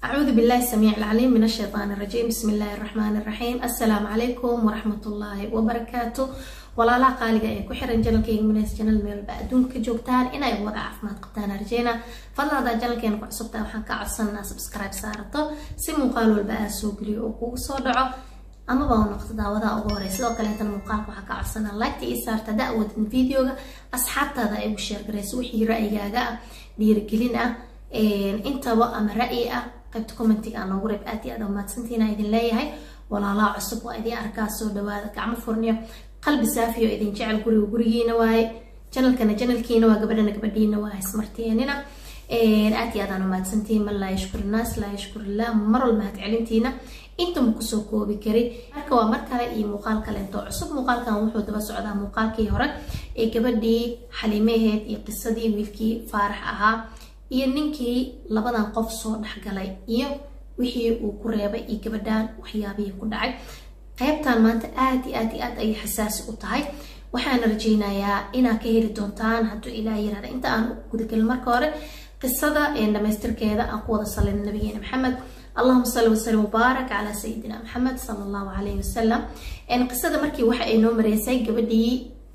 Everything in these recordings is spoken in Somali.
أعوذ بالله السميع العليم من الشيطان الرجيم بسم الله الرحمن الرحيم السلام عليكم ورحمة الله وبركاته walaalaha qaaliga ee ku xiran janalkeyga minays janal meelba adduunka joogtaan inay wada caafimaad qabtaan arjeyna fadlan hadaa janalkeena ku cusubtaa waxaan ka codsanaa subscribe saarato si muuqaal walba aa soo geliyo oo kugu soo dhaco amaba u noqdo daawadaha ugu horey sidoo kaleetana muuqaalka waxaa ka codsanaa liketa ii saarta hadaa awoodin videoga asxaabtaada ay ugu sheergarayso wixii ra'yigaaga ah dhiirigelin ah intaba ama ra'yi ah qaybta commentiga aan noogu reeb aad iyo aad mahadsantiina idin leeyahay walaalaha cusub waa idin arkaa soo dhawaada gacmo furniyo qalbi saafiyo idin jecel guriga gurigiina waaye janalkana janalkiina waa gabadhana gabadhiina waa ismarteenina aad iyo aadaan mahadsantihiin man laa yashkur innaas laa yashkur illah mar walba mahad celintiina intama kusoo koobi karay marka waa mar kale iyo muuqaal kaleento cusub muuqaalkan wuxuu daba socdaa muuqaalkii hore ee gabadhii xaliimaheed iyo qisadii wiilkii faarax ahaa iyo ninkii labadan qof soo dhexgalay iyo wixii uu ku reebay iyo gabadhan waxyaabihii ku dhacay qaybtan maanta aad iyo aad iyo aad ayay xasaasi u tahay waxaana rajeynayaa inaad ka heli doontaan hadduu ilaah yirahda inta aan gudagelin marka hore qisada dhamaystirkeeda aan ku wada salina nabigeena maxamed allahuma salli wasalim mubaarak calaa sayidina maxamed sala allahu calayhi wasalam qisada markii waxa ay noo mareysay gabadhii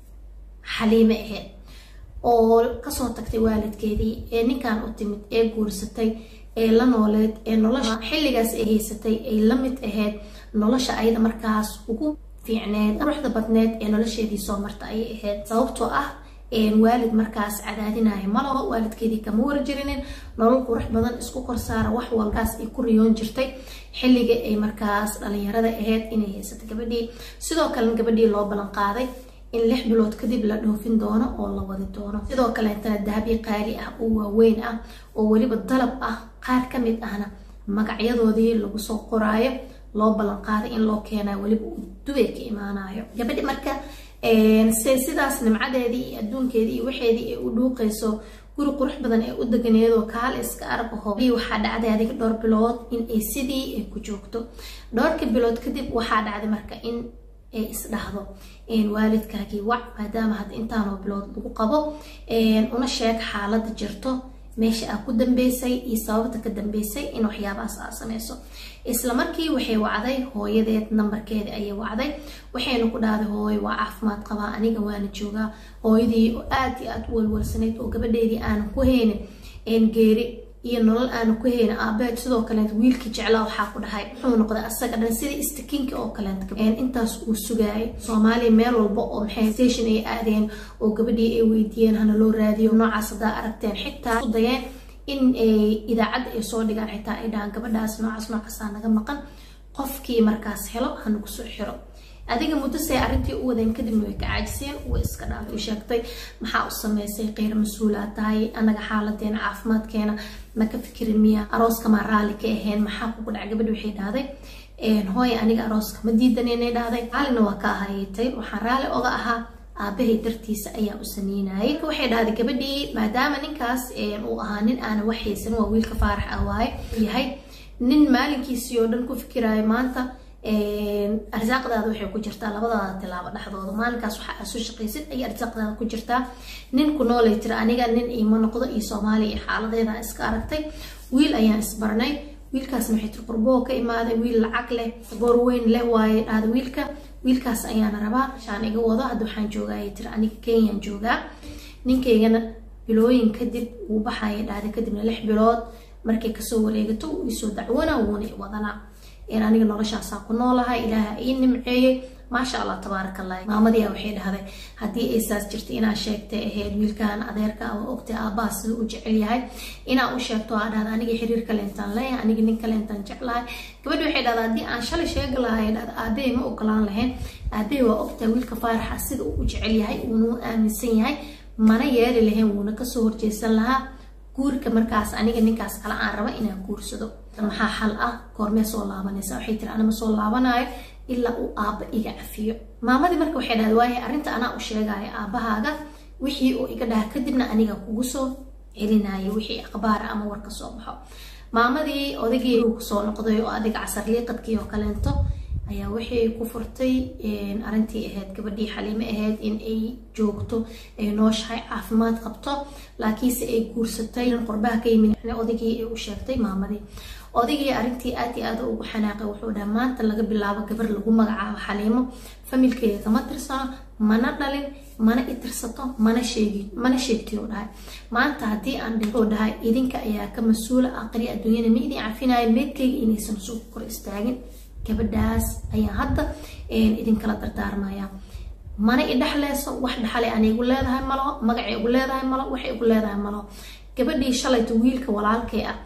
xaliime aheyd oo kasoo tagtay waalidkeedii ee ninkan u timid ee guursatay ee la nooleed ee nolosha xilligaas ay haysatay ay la mid ahayd nolosha ayada markaas ugu fiicneed quruxda badneed ee nolosheedii soo marta ayay ahayd sababtoo ah waalid markaas cadaadinaya malaho waalidkeedii kama warjirinin nolol qurux badan isku korsaara wax walbaas ay ku riyoon jirtay xilliga ay markaas dhalinyarada ahayd inay haysata gabadhii sidoo kalena gabadhii loo ballan qaaday in lix bilood kadib la dhoofin doono oo la wadi doono sidoo kaleetana dahabyo qaali ah oo waaweyn ah oo weliba dalab ah qaar ka mid ahna magacyadoodii lagu soo qoraayo loo ballan qaaday in loo keenayo weliba uu dubay ka imaanayo gabadhi marka se sidaas nimcadeedii iyo adduunkeedii iyo waxeedii ay u dhuuqayso guri qurux badan ee u deganeedoo kaale iska arag aho waxaa dhacday adiga dhowr bilood in ay sidii ay ku joogto dhowrka bilood kadib waxaa dhacday marka in ay isdhahdo waalidkaagii wac maadaama hadda intaanoo bilood lagu qabo una sheeg xaalada jirto meesha aa ku dambeysay iyo sababta ka dambeysay in waxyaabahaas aa sameyso isla markii waxay wacday hooyadeed nambarkeeda ayay wacday waxayna ku dhahday hooyo waa caafimaad qabaa aniga waana joogaa hooyadii oo aad iyo aad u walwalsanayd oo gabadheedii aanan ku haynin geeri iyo nolol aanu ku hayna aabeed sidoo kaleet wiilkii jeclaa waxaa ku dhahay wuxuu noqday asaga dhan sidii istakiinka oo kaleet intaas uu sugaayay soomaaliya meel walba oo maxay station ay aadeen oo gabadhii ay weydiiyeen hana loo raadiyo noocaas haddaa aragteen xitaa u dayeen in idaacadda ay soo dhigaan xitaa ay dhahaan gabadhaas noocaas noocaasaa naga maqan qofkii markaas helo hanagu soo xiro adiga muddo say arrintii u wadeen kadibna way ka caajiseen way iska dhaafay sheegtay maxaa u sameysay qeyr mas-uulaad tahay anaga xaaladeena caafimaadkeena ma ka fikirin miya arooska maa raalli ka ahayn maxaa kugu dhaca gabadhi waxay dhahday hooy aniga arooska ma diidaneenay dhahday raallina waa ka ahaytay waxaan raalli oga ahaa aabahay dartiisa ayaa u sameynayay waxay dhahday gabadhii maadaama ninkaas uu ahaa nin aana wax haysan waa wiilka faarax ah waaye yahay nin maalinkiisii oo dhan ku fikiraayo maanta arsaaqdaada waxay ku jirtaa labadaada tilaabo dhexdooda maalinkaas waxa aad soo shaqaysid ayay arsaaqdaada ku jirtaa nin ku noolay tira aniga nin iima noqdo iyo soomaaliya iyo xaaladeeda iska aragtay wiil ayaan isbarnay wiilkaasna waxay tiri qurboo ka imaaday wiil lacag leh saboor weyn leh waaye dhahda wiilka wiilkaas ayaana rabaa shaan iga wado hadda waxaan joogaa ayay tiri aniga kenyaan joogaa ninkaygana bilooyin kadib wuu baxaya dhahda kadibna lix bilood markay kasoo wareegato wuu isoo dacwana wuuna i wadanaa aniga noloshaasaa ku noolahay ilaaha ii nimceeyey maasha allah tabaaraka allah maamadiia waxay dhahday haddii ay saas jirtay inaa sheegtay ahayd wiilkan adeerka ama ogtay aabbaha siduu u jecel yahay inaa u sheegto aa dhahda aniga xiriir kaleentaan leeyahay aniga nin kaleentaan jeclahay gabadhi waxay dhahdaa haddii aan shalay sheegi lahay dhahda aabahay ma ogolaan lahayn aabahay waa ogtahay wiilka faaraxa sida uu u jecel yahay uuna u aaminsan yahay mana yeeli lahayn wuuna kasoo horjeesan lahaa guurka markaas aniga ninkaas kale aan raba inaan guursado maxaa xal ah goormee soo laabanaysa waxay tiri anama soo laabanayo ilaa uu aabba iga cafiyo maamadii marka waxay dhahda waaye arrinta anaa u sheegaya aabbahaaga wixii uu iga dhaha kadibna aniga kugu soo celinayo wixii akhbaara ama war ka soo baxo maamadii odaygii uu kusoo noqday oo adiga casar liiqadkii oo kaleento ayaa waxay ku furtay arrintii ahayd gabadhii xaliime ahayd in ay joogto ay nooshahay caafimaad qabto laakiinse ay guursatay qurbaha ka yimid odaygii ay u sheegtay maamadii odaygii arrintii aad iyo aad ugu xanaaqay wuxuu dhahay maanta laga bilaabo gabar lagu magacaabo xaliimo familkeeda kama tirsano mana dhalin mana itirsato mana sheegin mana sheegtiyo dhahay maanta haddii aan dhigoo dhahay idinka ayaa ka mas-uula aqri adduunyada ma idin cafinayo meedkayga inaysan suuq kor istaagin gabadhaas ayaa hadda idinkala dardaarmaya mana i dhexleyso wax dhexale aan igu leedahay malaho magacay igu leedahay malo waxay igu leedahay malaho gabadhii shalayta wiilka walaalkay ah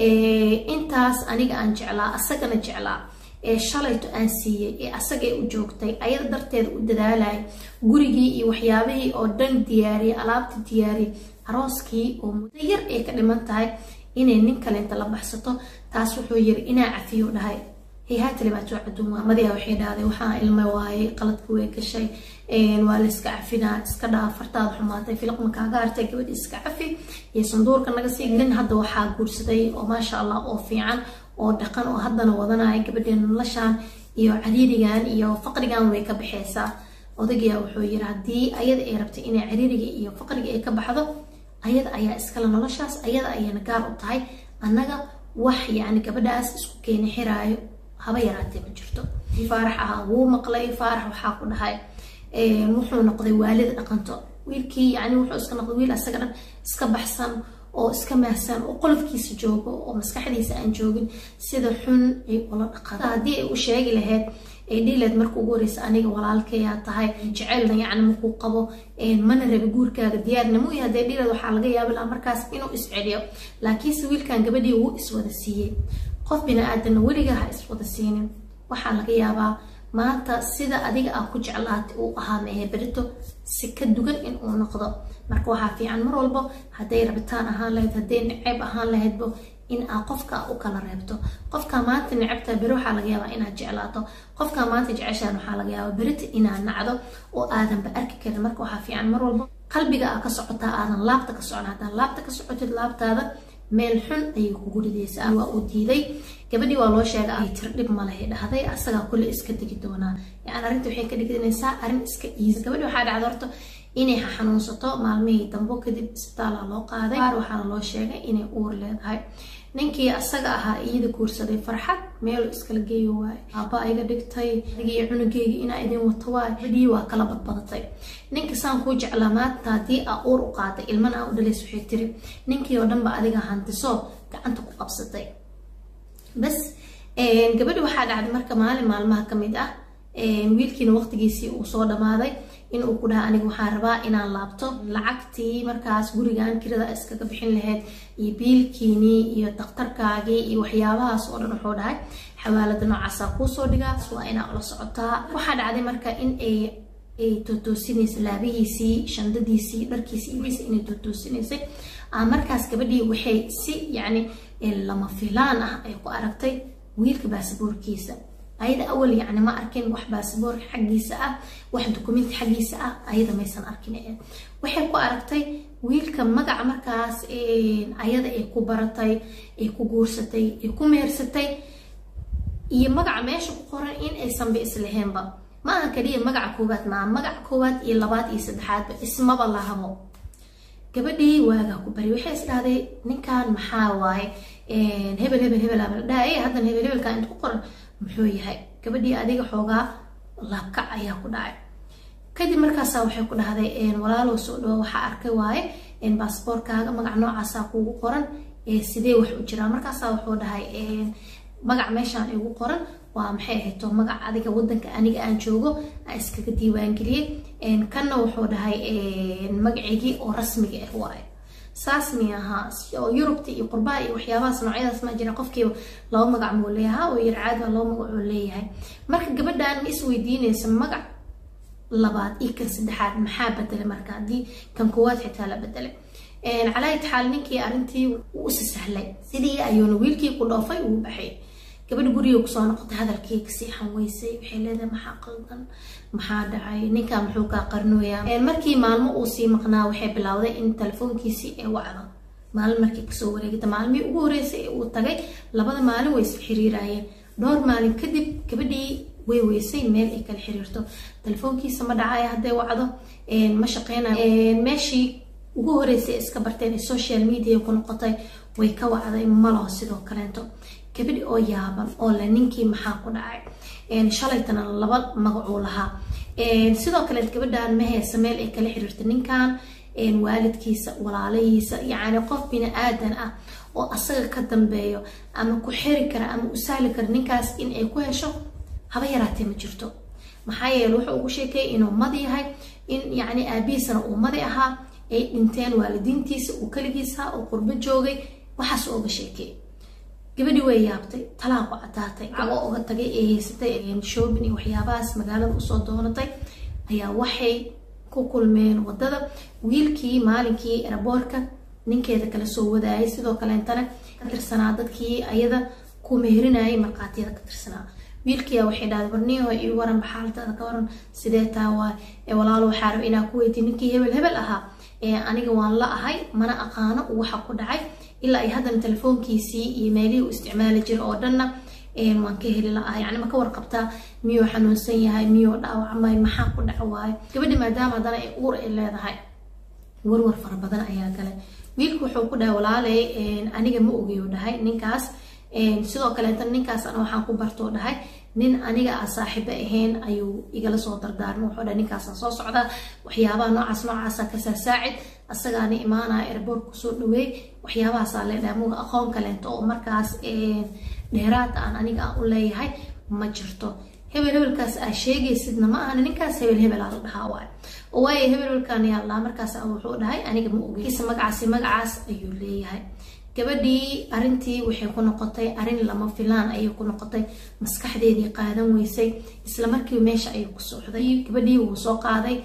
intaas aniga aan jeclaa asagana jeclaa ee shalayto aan siiyey ee asagay u joogtay ayada darteeda u dadaalay gurigii iyo waxyaabihii oo dhan diyaariyay alaabta diyaariyay arooskii oo muddo yar ay ka dhiman tahay inay nin kaleenta la baxsato taas wuxuu yiri inaa cafiyo dhahay hayhaatali baa soo caduun waa madiya waxay dhahday waxaa ilma waayay qaladka way gashay waa la iska cafinaa iska dhaaf fartaada xumaatay filqma kaaga hartay gabadhi iska cafi iyo sanduurka naga sii gelin hadda waxaa guursaday oo maasha allah oo fiican oo dhaqan oo haddana wadanaya gabadheena noloshaan iyo cariirigan iyo faqrigan way ka baxeysaa odagiyaa wuxuu yiri haddii ayada ay rabtay inay cariiriga iyo faqriga ay ka baxdo ayada ayaa iskale noloshaas ayada ayayna gaar u tahay annaga wax yacni gabadhaas isku keeni xiraayo haba yaraatee ma jirto faarax ahaa wuu maqlay faarax waxaa ku dhahay wuxuu noqday waalida dhaqanto wiilkii yani wuxuu iska noqday wiil asaga dhan iska baxsan oo iska maahsan oo qolofkiisa joogo oo maskaxdiisa aan joogin sida xun ay ula dhaqan haddii ay u sheegi lahayd ay dhiileed marka ugu horeysa aniga walaalkayaa tahay jecelna yacni markuu qabo mana rabi guurkaaga diyaarna mu yahay dee dhiileed waxaa laga yaabi lahaa markaas inuu isceliyo laakiinse wiilkan gabadhii wuu iswada siiyey qof bini aadanna weligaa ha iswada siinin waxaa laga yaabaa maanta sida adiga aa ku jeclaatay uu ahaa mehe berito si ka dugan in uu noqdo marka waxaa fiican mar walbo hadday rabitaan ahaan lahayd hadday neceyb ahaan lahaydbo in aa qofka u kala reebto qofka maanta necabtaa beri waxaa laga yaabaa inaad jeclaato qofka maanta jeceshaan waxaa laga yaabaa berita inaad nacdo oo aadanba arki karin marka waxaa fiican mar walbo qalbiga aa ka socotaa aadan laabta ka socon haddaan laabta ka socotid laabtaada meel xun ayay kugu ridaysaa waa uu diiday gabadhii waa loo sheegay ay tir dhib malahay dhahday asagaa kulle iska degi doonaa yani arrinta waxay ka dhigdanaysaa arrin iska iisa gabadhii waxaa dhacda horta inay xanuunsato maalmihii dambo kadib isbitaala loo qaaday qaar waxaana loo sheegay inay uur leedahay ninkii asaga ahaa iyada guursaday farxad meelu iskala geeyo waaye aaba iga dhigtay adigii cunugeyga inaa idin wato waay gabadhii waa kala badbadatay ninka saan kuu jeclaa maanta haddii aa uur u qaaday ilmana aa u dhalays waxay tiri ninkii oo dhanba adiga hantiso gacanta ku qabsatay bas gabadhi waxaa dhacday marka maalin maalmaha ka mid ah wiilkiina waqtigiisii uu soo dhamaaday in uu ku dhaha aniga waxaan rabaa inaan laabto lacagtii markaas gurigan kirada iskaga bixin lahayd iyo biilkiinii iyo daktarkaagii iyo waxyaabahaas oo dhan wuxuu dhahay xawaalada noocaasaa kuusoo dhigaa waa inaa ula socotaa waxaa dhacday marka in ay ay tootoosinaysa laabihiisii shandadiisii dharkiisii iwiisa inay tootoosinaysay markaas gabadhii waxay si yacni lama filaan ah ay ku aragtay wiilka baasaboorkiisa ayada awal yacni ma arkin wax baasaboorka xaggiisa ah wax dukumenti xaggiisa ah ayada maysan arkin waxay ku aragtay wiilka magaca markaas ayada ay ku baratay ay ku guursatay ay ku meersatay iyo magaca meesha ku qoran in aysanba islaheenba ma aha kaliya magaca koowaad maa magaca koowaad iyo labaad iyo saddexaadba ismaba lahabo gabadhii waagaa ku bari waxay isdhahday ninkan maxaa waaye hebel hebel hebel abal dhahay haddana hebel hebelka inta ku qoran muxuu yahay gabadhii adiga xoogaa laabkac ayaa ku dhacay kadib markaasaa waxay ku dhahday walaalow soo dhawo waxaa arkay waaye baasboorkaaga magac noocaasaa kuugu qoran sidee wax u jiraa markaasaa wuxuu dhahay magac meeshaan igu qoran waa maxay ahayto magac adiga wadanka aniga aan joogo aan iskaga diiwaangeliyey kanna wuxuu dhahay magaceygii oo rasmiga ah waaye saas mi ahaa oo yurubta iyo qurbaha iyo waxyaabahaas noocyadaas ma jira qofkiiba laba magac muu leeyahay oo yar caadi baa laba magac uu leeyahay marka gabadhan ma isweydiinaysa magac labaad iyo kan saddexaad maxaa bedelay marka haddii kan koowaad xitaa la bedelay calaayat xaal ninkii arrintii wuu isa sahlay sidii ayuuna wiilkii ku dhoofay uu baxay gabadha guriga kusoo noqotay hadalkii kasii xanweysay waxay leedahay maxaa qaldan maxaa dhacay ninkaa muxuu kaa qarnooyaa markii maalmo uu sii maqnaa waxay bilowday in telefoonkiisii ay wacdo maalin markii kasoo wareegta maalmihii ugu horeysay ee uu tagay labada maalin way is xiriiraayeen dhowr maalin kadib gabadhii way weysay meel ay kala xiriirto telefoonkiisa ma dhacaya hadday wacdo ma shaqeynayo meeshii ugu horeysay iska barteen ee social media ku noqotay way ka wacday malaho sidoo kaleento gabadhi oo yaaban oo le ninkii maxaa ku dhacay shalaytana laba magacuu lahaa sidoo kale gabadhan ma haysa meel ay kala xiriirta ninkan waalidkiisa walaalahiisa yacni qof bini aadan ah oo asaga ka dambeeyo ama ku xiri kara ama u sahli kara ninkaas in ay ku hesho haba yaraatee ma jirto maxaa yeele wuxuu ugu sheekeeyay inuu madi yahay in yacni aabihiisana uu madi ahaa ay dhinteen waalidiintiisa uu keligiisa oo qurbo joogay waxaas ooga sheekeey gabadhii way yaabtay talaa ku caddaatay cago uga tagay ee haysatay shoobin iyo waxyaabahaas magaalada usoo doonatay ayaa waxay ku kulmeen wadada wiilkii maalinkii eraboorka ninkeeda kala soo wadaayay sidoo kaleentana ka tirsanaa dadkii ayada ku meherinayay markhaatiyada ka tirsanaa wiilkiia waxay dhahday warniyaho ii waran baxaaltada ka waran sidee taa waa walaalo waxaa raba inaa ku weydiy ninkii hebel hebel ahaa aniga waan la ahay mana aqaano waxa ku dhacay ilaa ay haddana telefoonkiisii iyo meelihii u isticmaali jira oo dhanna waan ka heli la-ah yani ma ka warqabtaa miyuu xanuunsan yahay miyuu dhaawacmay maxaa ku dhaca waayo gabadhi maadaama haddana ay uur ay leedahay warwar fara badan ayaa galay wiilku wuxuu ku dhahay walaaley aniga ma ogeyo dhahay ninkaas sidoo kaleeta ninkaas ana waxaan ku bartoo dhahay nin aniga a saaxiibo ahayn ayuu igala soo dardaarmay wuxuu dhahay ninkaasaan soo socdaa waxyaabaha noocaas noocaasa kasaa saacid asagaana imaanaya erboorka kusoo dhaweey waxyaabahaasaa leedhahay muga aqoon kaleento oo markaas dheeraada aan aniga aan u leeyahay ma jirto hebel hebelkaas aa sheegaysidna ma ahana ninkaas hebel hebelaa la dhahaa waayo oo waayo hebel hebelkaan yaa laa markaas wuxuu dhahay aniga ma ogeysa magacaasi magacaas ayuu leeyahay gabadhii arintii waxay ku noqotay arin lama filaan ayay ku noqotay maskaxdeedii qaadan weysay isla markiiba meesha ayay ku socday gabadhii wuu soo qaaday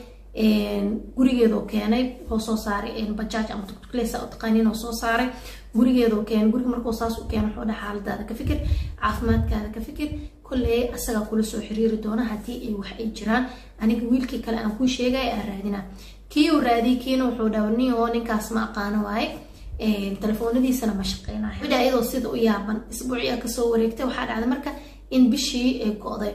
gurigeedoo keenay wuxuu soo saaray bajaaj ama tuktuklesa u taqaaniin oo soo saaray gurigeedoo keenay guriga markuu saas u keeno wuxuu dhaha xaaladaada ka fikir caafimaadkaada ka fikir kolley asagaa kula soo xiriiri doona haddii ay wax ay jiraan aniga wiilkii kale aan kuu sheegay aan raadina kii uu raadiyay kiina wuxuu dhaha nioo ninkaas ma aqaano waaye telefoonadiisana ma shaqeynayo gabadha iyadoo sida u yaaban isbuuciya kasoo wareegtay waxaa dhacday marka in bishii ay go-day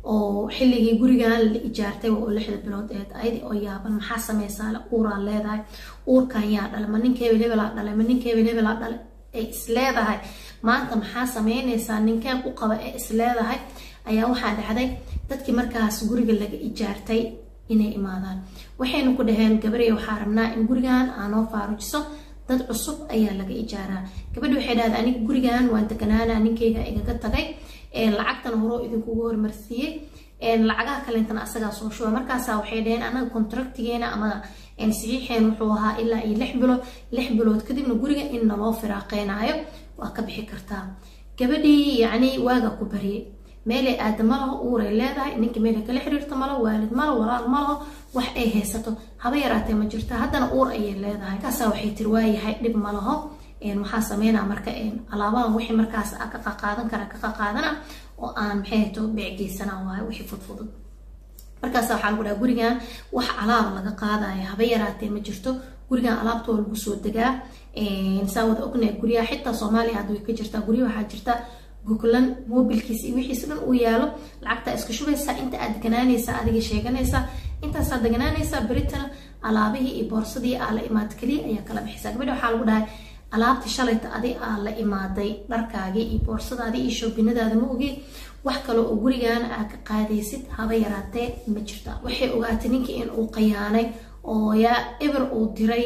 oo xilligii gurigan la ijaartay oo lixda bilood eed ayadii oo yaaban maxaa sameysaa le uuraa leedahay uurkan yaa dhalay ma ninka hebel hebelaa dhalay ma ninka hebel hebelaa dhalay ay isleedahay maanta maxaa sameynaysaa ninkeen u qaba ee isleedahay ayaa waxaa dhacday dadkii markaas guriga laga ijaartay inay imaadaan waxaynu ku dhaheen gabarey waxaa rabnaa in gurigan aanoo faarujiso dad cusub ayaa laga ijaaraa gabadhi waxay dhahday aniga gurigan waan deganaana ninkeyga igaga tagay lacagtana horoo idinkugu hormarsiiyey lacagaha kalentana asagaa soo shuba markaasa waxay dhaheen anaga contractigeena ama saxiixeen wuxuu ahaa ilaa iyo lix bilood lix bilood kadibna guriga in naloo firaaqeynaayo waa ka bixi kartaa gabadhii yacni waaga ku bariyey meelay aada malaho uuray leedahay ninka meelay kala xiriirto malo waalid malo walaal malaho wax ay haysato haba yaraatee ma jirta haddana uur ayay leedahay markaasaa waxay tiri waayahay dhib malaho maxaa sameynaa marka alaabahan wixii markaas a ka qaqaadan kara ka qaqaadana oo aan maxay hato beecgeysana waayo wixii fudfudud markaas waxaa lagu dhaha gurigan wax alaaba laga qaadaya haba yaraatee ma jirto gurigan alaabta waa lagu soo degaa saa wada ognahay guryaha xitaa soomaaliya hadda way ka jirtaa gurya waxaa jirta goglan mobilkiisa iyo wixiisa dhan uu yaalo lacagtaa iska shubaysaa inta aad deganaanaysaa adiga sheeganaysaa intaasaa deganaanaysaa beritana alaabihii iyo boorsadii aa la imaad keliya ayaa kala bixisaa gabadha waxaa lagu dhahay alaabta shalayta adi aa la imaaday dharkaagii iyo boorsadaadii iyo shoobinadaada ma ogeed wax kale oo gurigan aa ka qaadaysid haba yaraatee ma jirta waxay ogaatay ninkii in uu qayaanay oo yaa eber uu diray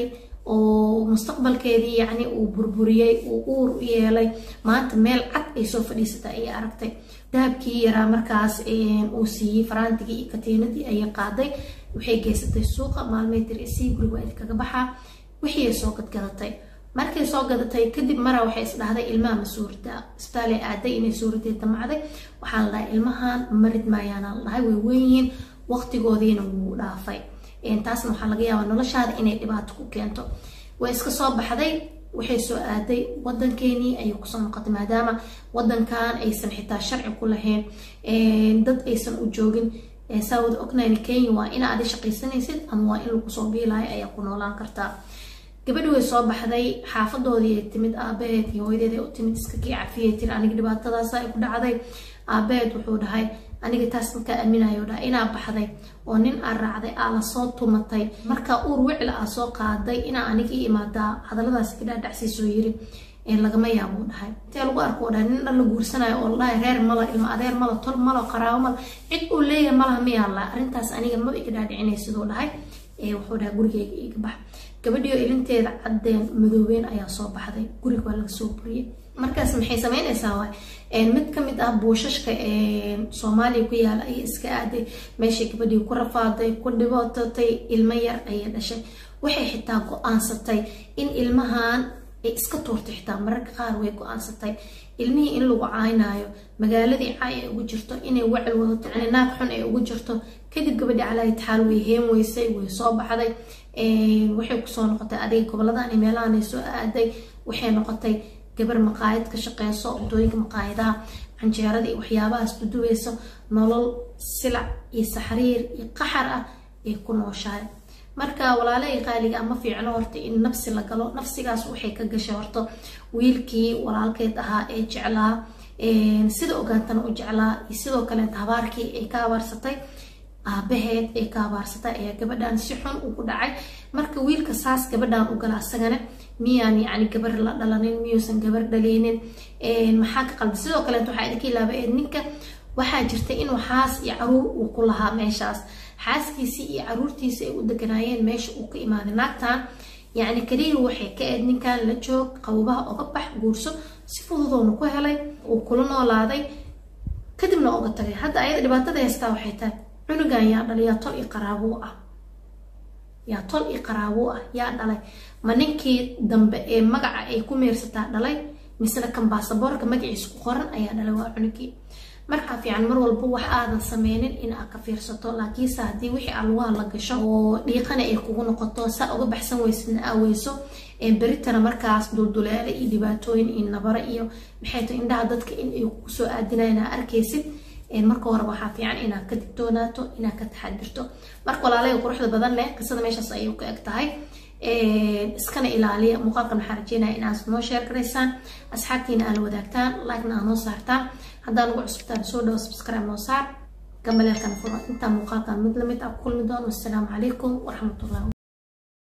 oo mustaqbalkeedii yacni uu burburiyey uu uur yeelay maanta meel cad ay soo fadhiisatay ayay aragtay dahabkii yaraa markaas uu siiyey faraantigii iyo katiinadii ayay qaaday waxay geysatay suuqa maalmay tiri isii guriga waa idinkaga baxaa wixii ay soo gadgadatay markay soo gadatay kadib mara waxay isdhahday ilmaha ma suurtaa isbitaalay aaday inay suuradee damacday waxaa la dhahay ilmahan marid maayaana la dhahay way weynyihiin waqtigoodiina wuu dhaafay taasna waxaa laga yaabaa noloshaada inay dhibaato ku keento way iska soo baxday waxay soo aaday wadankeenii ayay kusoo noqotay maadaama wadankan aysan xitaa sharci ku lahayn dad aysan u joogin saa wada ognayn kenya waa ina adi shaqaysanaysid ama waa in lagu soo biilaayo ayaa ku noolaan kartaa gabadhi way soo baxday xaafadoodii ay timid aabaheed iyo hooyadeed ay u timid iska kii cafiyay tiri aniga dhibaatadaasa ay ku dhacday aabaheed wuxuu dhahay aniga taas markaa aaminayo dhaha inaa baxday oo nin aa raacday aa lasoo tumatay markaa uur wicla aa soo qaaday inaa aniga ii imaadaa hadalladaas ka dhaadhacsiisoo yiri lagama yaabuu dhahay intee lagu arko dhahay nin dhan la guursanayo oo ladhahay reer mala ilmo adeer mala tol malo qaraabo mala cid uu leeyahay malaha miyaala arrintaas aniga maba iga dhaadhicinay siduu dhahay wuxuu dhahay gurigeyga iga bax gabadhiyo ilinteeda caddeen madoobeen ayaa soo baxday guriga waa laga soo buriyey markaas maxay sameynaysaa waay mid kamid ah buushashka soomaaliya ku yaala ayay iska aaday meeshay gabadhii ku rafaaday ku dhibootatay ilmo yar ayay dhashay waxay xitaa go-aansatay in ilmahan ay iska tuurtay xitaa mararka qaar way go-aansatay ilmihii in lagu caynaayo magaaladii caay ay ugu jirto inay wacel wadato naag xun ay ugu jirto kadib gabadhii calaayi taxaal way heen weysay way soo baxday waxay kusoo noqotay adiga gobolladani meelahanay soo aaday waxay noqotay gabar maqaayad ka shaqeyso wadooyinka maqaayadaha canjeerada iyo waxyaabahaas duduweyso nolol silac iyo saxriir iyo qaxar ah ay ku nooshahay marka walaalahii qaaliga ama fiicno horta in nafsi la galo nafsigaas waxay ka gashay horta wiilkii walaalkeed ahaa ee jeclaa sida ogaantana u jeclaa iyo sidoo kaleeta habaarkii ay ka habaarsatay aabaheed ay ka habaarsatay ayaa gabadhan si xun ugu dhacay marka wiilka saas gabadhan u gala asagana miyaan yacni gabar la dhalanin miyuusan gabar dhaleynin maxaa ka qalbi sidoo kaleeta waxaa idinka ilaabaeed ninka waxaa jirta inuu xaas iyo caruur uu ku lahaa meeshaas xaaskiisii iyo caruurtiisii ay u deganaayeen meesha uu ka imaaday naagtan yacni kaliya waxay ka eed ninkan la joog qababaha oga bax guurso si fududoona ku helay uu kula noolaaday kadibna oga tagay hadda ayada dhibaatada haystaa waxay tahay cunugan yaa dhalay yaa tol iyo qaraabuu ah yaa tol iyo qaraabuu ah yaa dhalay ma ninkii dambe ee magaca ay ku meersataa dhalay misena kan baasaboorka magaciisa ku qoran ayaa dhalay waa cunugii markaa fiican mar walba wax aadan sameynin in aad ka fiirsato laakiinse haddii wixii alwaha la gasho oo dhiiqana ay kugu noqoto saa uga baxsan weysidna aaweyso beritana markaas dulduleele iyo dhibaatooyin iyo nabaro iyo maxay tahay indhaha dadka in ay kusoo aadinayan aa arkaysid marka hore waxaa fiican inaad ka digtoonaato inaad ka taxadirto marka walaalaya quruxda badan leh qisada meeshaas ayay ku eg tahay iskana ilaaliya muuqaalkan waxaa rajeynaya inaad noo sheer garaysaan asxaabtiina aad la wadaagtaan like-na aad noo saartaan haddaan ugu cusubtaan soo dhawo subscribe noo saar gambaleelkana furo intaa muuqaalkan mid lamid ah ku kulmi doono wassalaamu calaykum waraxmatullahi